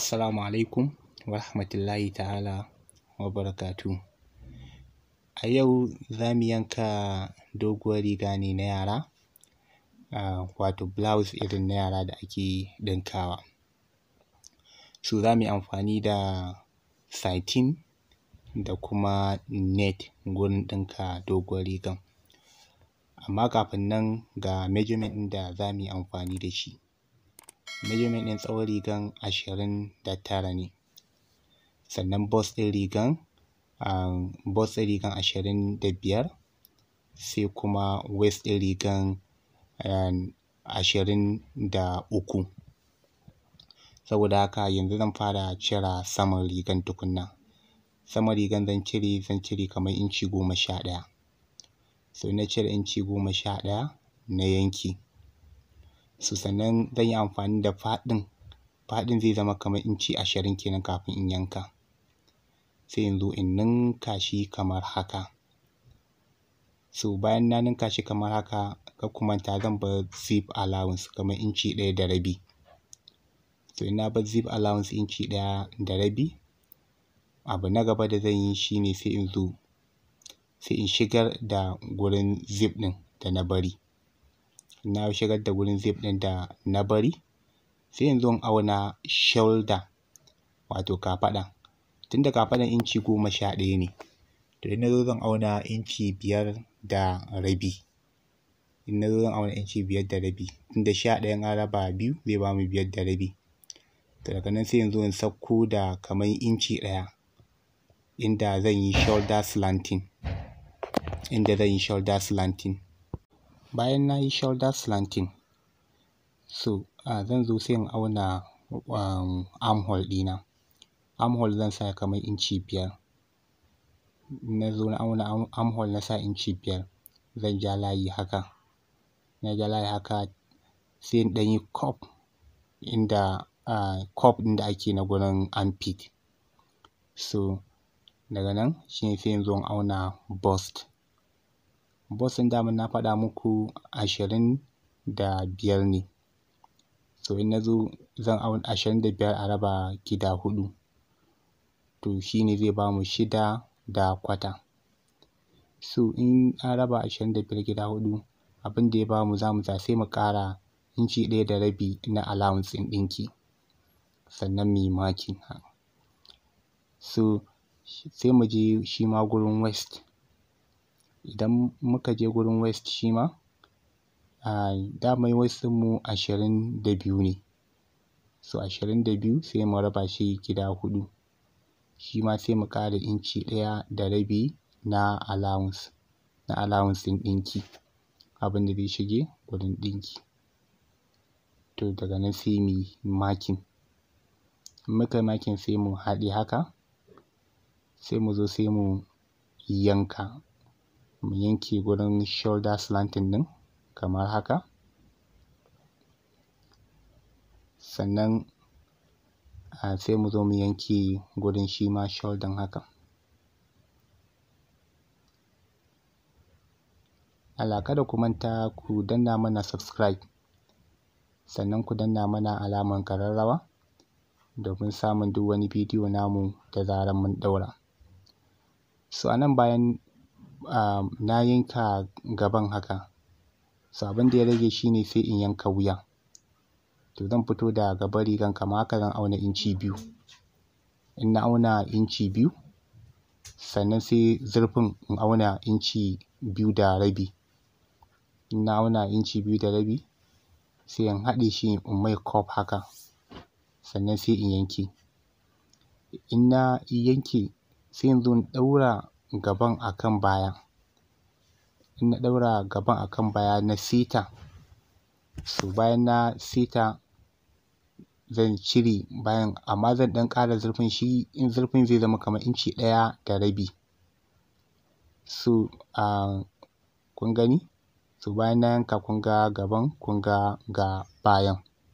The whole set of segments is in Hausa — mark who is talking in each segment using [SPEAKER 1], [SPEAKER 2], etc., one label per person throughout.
[SPEAKER 1] Assalamu alaikum wa rahmatullahi ta'ala wa barakatuhu. A yau za mu yanka doguwar riga ne na yara, uh, wato blouse irin na yara da ake ɗinkawa. So za mu yi amfani da satin da kuma net gurin ɗinka doguwar rigan. Amma kafin nan ga measurement ɗin da za mu yi amfani da shi. Measurement ɗin tsawon rigan ashirin da tara ne, sannan bust ɗin rigan um, bust ɗin rigan ashirin da biyar, sai kuma waist ɗin rigan um, ashirin da uku. Saboda haka yanzu zan fara cire saman rigan tukunna. Saman rigan zan cire zan cire kamar inci goma sha ɗaya. So in na cire inci goma sha ɗaya na yanke. So sannan zan yi amfani da faɗin, faɗin zai zama kamar inci ashirin kenan kafin in yanka. Sai in zo in ninka shi kamar haka. So bayan na ninka shi kamar haka kar ku manta zan bar zip allowance kamar inci ɗaya da rabi. So in na bar zip allowance inci ɗaya da rabi, abu na gaba da zan yi shi ne sai in zo sai in shigar da gurin zip ɗin da na bari. Na shigar da gurin zip ɗin da na bari, sai in zo in auna shoulder wato kafaɗa. Tunda kafaɗan inci goma sha ɗaya ne, to in na zo zan auna inci biyar da rabi. In na zo zan auna inci biyar da rabi, tunda sha ɗaya in an raba biyu zai bamu biyar da rabi. To daga nan sai in zo in sauko da kamar inci ɗaya inda zan yi shoulder slanting, inda zan yi shoulder slanting. Bayan na yi shoulder slanting, so uh, zan zo sai in auna um, armhole ɗina. Armhole zan sa kamar inci biyar. In na zo na auna armhole na sa inci biyar, zan ja layi haka. Na ja layi haka sai in ɗan yi curve inda uh, curve ɗin da ake na gurin armpit. So daga nan shi ne sai in zo in auna bust. Bust ɗin daman na faɗa muku ashirin da biyar ne. So in na zo zan auna ashirin da biyar a raba gida huɗu, to shi ne zai bamu shida da kwata. So in an raba ashirin da biyar gida huɗu, abin da ya bamu za mu tsaya sai mu ƙara inci ɗaya da rabi na allowance ɗin ɗinki. Sannan mu yi marking. So sai mu je shi ma gurin waist. Idan muka je gurin waist shi ma, uh, daman waist ɗinmu ashirin da biyu ne. So ashirin da biyu sai mu raba shi gida huɗu. Shi ma sai mu ƙara inci ɗaya da rabi na allowance, na allowance ɗin ɗinki. Abin da zai shige gurin ɗinki. To daga nan sai mu yi marking. In muka yi marking sai mu haɗe haka, sai mu zo sai mu yanka. Mu yanke gurin shoulder slanting ɗin kamar haka. Sannan uh, sai mu zo mu yanke gurin shi ma shoulder haka. Allah kada ku manta ku danna mana subscribe. Sannan ku danna mana alamar ƙararrawa domin samun duk wani bidiyo namu da zarar mun ɗaura. So a nan bayan uh, na yanka gaban haka, so abin da ya rage shi ne sai in yanka wuya. To zan fito da gaban rigan kamar haka zan auna inci biyu. In na auna inci biyu, sannan sai zurfin in auna inci biyu da rabi. In na auna inci biyu da rabi, sai in haɗe shi in mai curve haka. Sannan sai in yanke. In na yanke sai in zo in ɗaura gaban a kan baya. In na ɗaura gaban a kan baya na seta. So bayan na seta zan cire bayan amma zan ɗan ƙara zurfin shi in zurfin zai zama kamar inci ɗaya da rabi. So uh, kun gani? So bayan na yanka kun ga gaban kun ga ga bayan.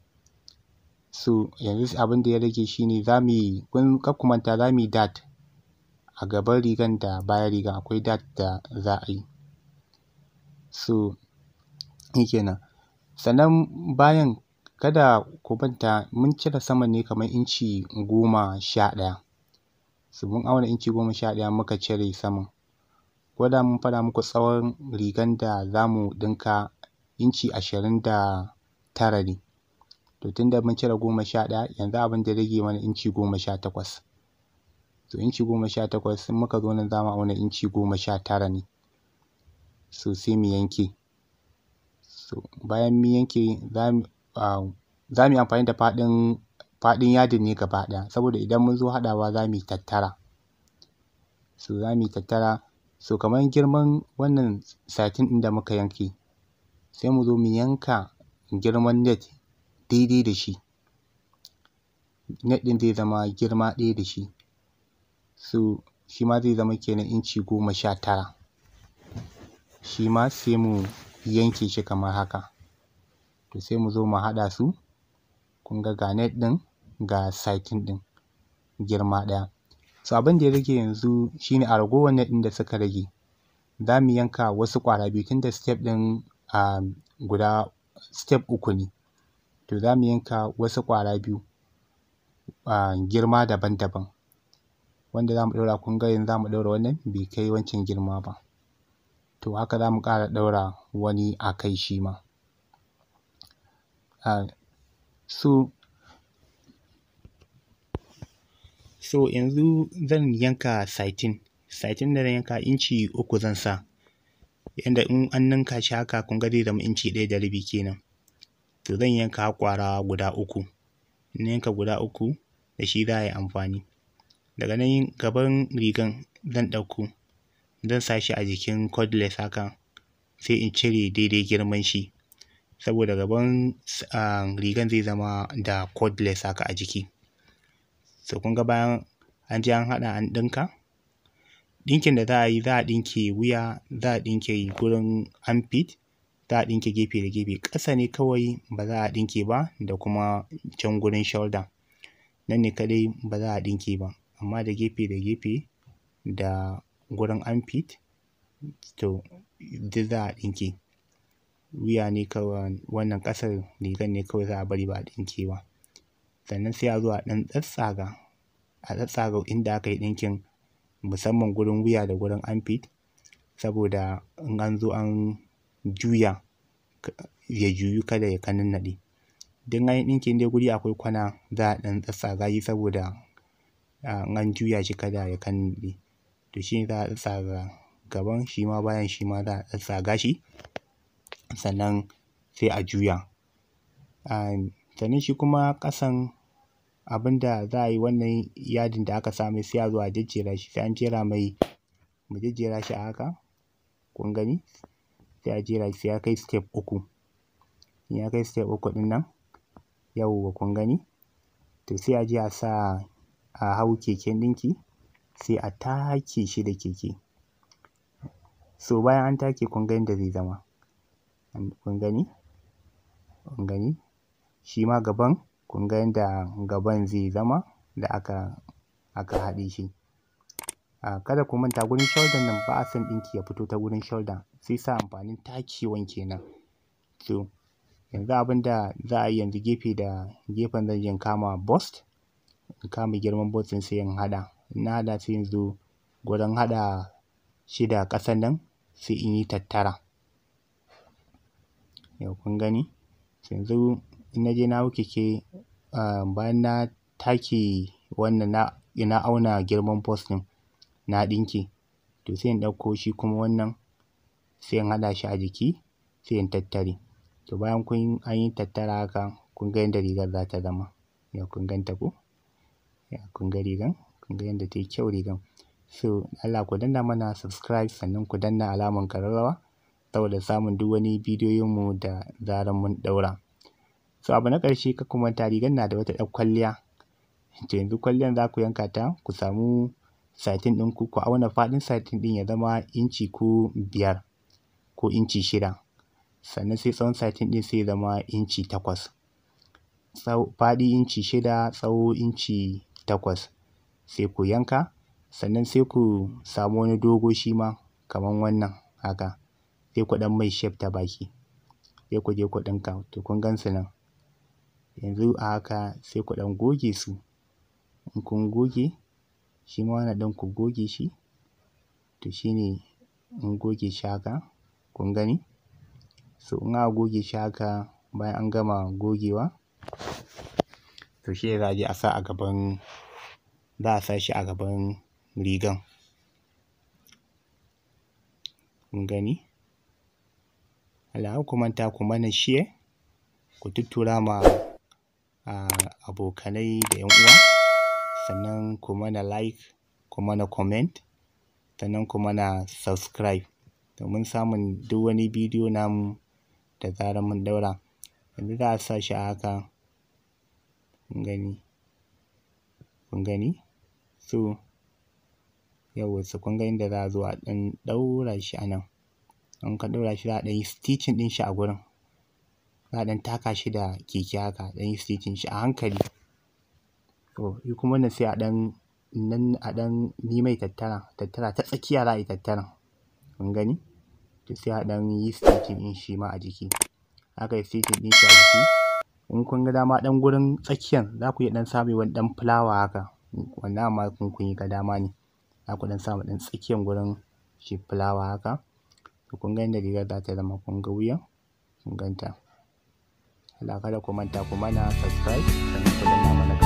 [SPEAKER 1] So yanzu abin da ya rage shi ne za mu yi kun kar ku manta za mu yi dart a gaban rigan da bayan rigan akwai dart da za a yi. So shi kenan. Sannan bayan kada ku manta mun cire saman ne kamar inci goma sha ɗaya so mun auna inci goma sha ɗaya muka cire saman ko da mun faɗa muku tsawon rigan da za mu ɗinka inci ashirin da tara ne to tunda mun cire goma sha ɗaya yanzu abin da ya rage mana inci goma sha takwas to inci goma sha takwas in muka zo nan za mu auna inci goma sha tara ne so sai mu yanke so bayan mun yanke za mu za mu yi amfani da faɗin faɗin yadin ne gaba ɗaya saboda idan mun zo haɗawa za mu yi tattara so za mu yi tattara so kamar girman wannan satin ɗin da muka yanke sai mu zo mu yanka girman net daidai da shi net ɗin zai zama girma ɗaya da shi so shi ma zai zama kenan inci goma sha tara shi ma sai mu yanke shi kamar haka to sai mu zo mu haɗa su kun ga ga net ɗin ga satin ɗin girma ɗaya so abin da ya rage yanzu shine a ragowar net ɗin da suka rage za mu yanka wasu ƙwara biyu tunda step ɗin um guda step uku ne to za mu yanka wasu ƙwara biyu um girma daban-daban wanda za mu ɗaura kun ga yanzu za mu ɗaura wannan bai kai wancan girma ba to haka za mu ƙara ɗaura wani a kai shi ma um so so yanzu zan yanka satin satin da zan yanka inci uku zan sa yanda in an ninka shi haka kun ga zai zama inci ɗaya da rabi kenan to zan yanka ƙwara guda uku in na yanka guda uku da shi za a yi amfani daga nan gaban rigan zan ɗauko zan sa shi a jikin cordless haka sai in cire daidai girman shi saboda gaban um rigan zai zama da cordless haka a jiki so kun ga bayan an je an haɗa an ɗinka ɗinkin da za a yi za a ɗinke wuya za a ɗinke gurin armpit za a ɗinke gefe da gefe ƙasa ne kawai ba za a ɗinke ba da kuma can gurin shoulder nan ne kaɗai ba za a ɗinke ba amma da gefe da gefe da gurin armpit to duk za a ɗinke wuya ne kawai wannan ƙasar rigan ne kawai za a bari ba a ɗinke ba sannan sai a zo a ɗan tsattsaga a tsattsaga inda aka yi ɗinkin musamman gurin wuya da gurin armpit saboda in an zo an juya ya juyu kada ya kanannaɗe duk an yi ɗinki in dai guri akwai kwana za a ɗan tsattsaga shi saboda in an juya shi kada ya kanannaɗe to shi ne za a tsattsaga gaban shi ma bayan shi ma za a tsattsaga shi sannan sai a juya um sannan shi kuma ƙasan abin da za a yi wannan yadin da aka sa mai sai a zo a jejjera shi sai an jera mai mu jejjera shi a haka kun gani sai a jera shi sai ya kai step uku in ya kai step uku ɗin nan yawwa kun gani to sai a je a sa a hau keken ɗinki sai a take shi da keke so bayan an take kun ga yanda zai zama kun gani kun gani shi ma gaban kun ga yanda gaban zai zama da aka aka haɗe shi um kada ku manta gurin shoulder nan ba a son ɗinki ya fito ta gurin shoulder sai sa amfanin takewan kenan to yanzu abin da za a yi yanzu gefe da gefen zan je in kama bust in kama girman bust ɗin sai in haɗa in na haɗa sai in zo gurin haɗa shi da ƙasan nan sai in yi tattara yau kun gani yanzu in na je na hau keke um bayan na take wannan na na auna girman bust ɗin na ɗinke to sai in ɗauko shi kuma wannan sai in haɗa shi a jiki sai in tattare to bayan kun an yi tattara haka kun ga yanda rigar za ta zama yau kun ganta ko kun ga rigan kun ga yanda ta yi kyau rigan so Allah ku danna mana subscribe sannan ku danna alamar ƙararrawa saboda samun duk wani bidiyoyin mu da zarar mun ɗaura so abu na ƙarshe kar ku manta rigar na da wata ƴar kwalliya to yanzu kwalliyan za ku yanka ta ku samu satin ɗinku ku auna faɗin satin ɗin ya zama inci ko biyar ko inci shida sannan sai tsawon satin ɗin sai ya zama inci takwas faɗi inci shida tsawo inci takwas sai ku yanka sannan sai ku samu wani dogo shi ma kaman wannan haka sai ku ɗan mai shape ta baki sai ku je ku ɗinka to kun gan su nan yanzu a haka sai ku ɗan goge su in kun goge shi ma wannan ɗin ku goge shi to shi ne in goge shi haka kun gani so in aka goge shi haka bayan an gama gogewa to shi ne za a je a sa a gaban za a sa shi a gaban rigan kun gani Allah ku manta ku mana share ku tuttura ma abokanai da ƴan uwa sannan ku mana like ku mana comment sannan ku mana subscribe domin samun duk wani bidiyo namu da zarar mun ɗaura yanzu za a sa shi a haka kun gani kun gani so yawwa so kun ga inda za a zo a ɗan ɗaura shi a nan in ka ɗaura shi za a ɗan yi stitching ɗin shi a gurin za a ɗan taka shi da keke haka a ɗan yi stitching shi a hankali to shi kuma wannan sai a ɗan nan a ɗan yi mai tattara tattara ta tsakiya za a yi tattaran kun gani to sai a ɗan yi stitching ɗin shi ma a jiki aka yi stitching ɗin shi a jiki in kun ga dama ɗan gurin tsakiyan za ku iya ɗan sa mai wani ɗan fulawa haka wannan amma in kun yi ga dama ne za ku ɗan sa ma ɗan tsakiyan gurin shi fulawa haka to kun ga yadda rigar za ta zama kun ga wuyan kun ganta Allah kada ku manta ku mana subscribe sannan ku danna mana